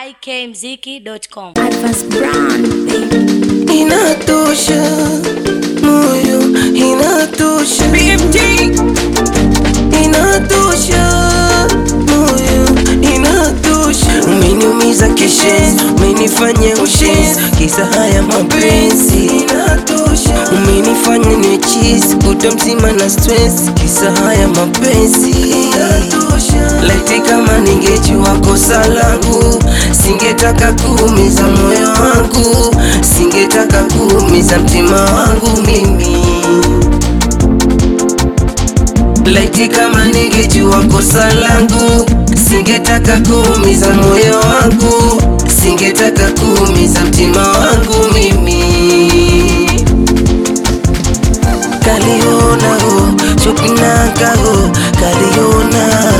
ikmziki.com. Advance Brown, baby. inatosha moyo inatosha BMT inatosha moyo inatosha umeniumiza kishenzi umenifanya ushenzi kisa haya mapenzi inatosha umenifanya niwe chizi kuta mzima na stress kisa haya mapenzi inatosha laiti kama ningejua kosa langu singetaka kuumiza moyo wangu singetaka kuumiza mtima wangu mimi laiti kama ningejua kosa langu singetaka kuumiza moyo wangu singetaka kuumiza mtima wangu mimi kaliona ho chopinaka ho kaliona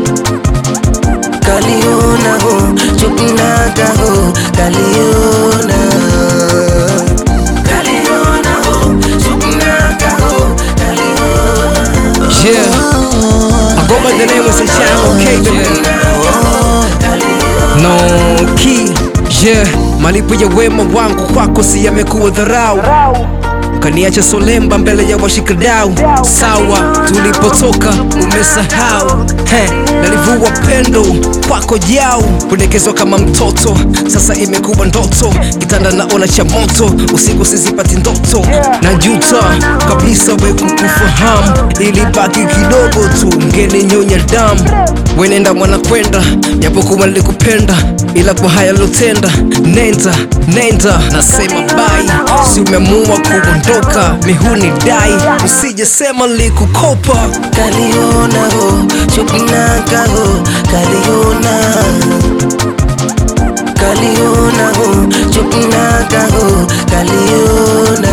kaliona ho chopinaka ho kaliona kaliona ho chopinaka ho kaliona Yeah, I go by the name of Sechano Caitlin. No key, yeah, malipo ya wema wangu kwako si yamekuwa dharau kaniacha solemba mbele ya washikadau sawa tulipotoka umesahau He, nalivua pendo kwako jau kudekezwa kama mtoto sasa imekuwa ndoto kitanda naona cha moto usiku sizipati ndoto na juta kabisa we kukufahamu ilibaki kidogo tu ngeni nyonya damu wenenda mwana kwenda japokuwa nilikupenda ila kwa haya lotenda nenda nenda nasema bai si umeamua kuondoka mihuni dai usije sema likukopa kaliona ho chopinaka ho kaliona kaliona ho chopinaka ho kaliona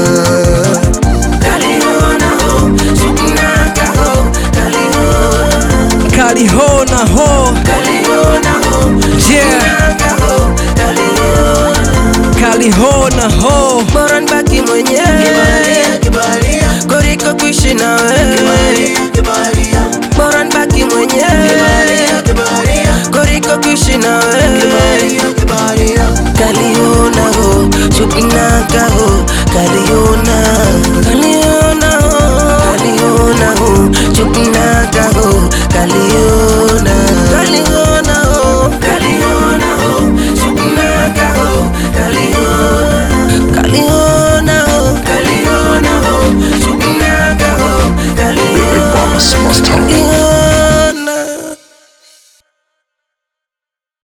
kaliona ho chopinaka ho kaliona kalihona ho kaliona ho yeah chopinaka ho kaliona kalihona ho bora nibaki mwenyewe koriko kuishi na wewe bora nibaki mwenyewe koriko kuishi na wewe kaliona ho chupinaka ho kaliona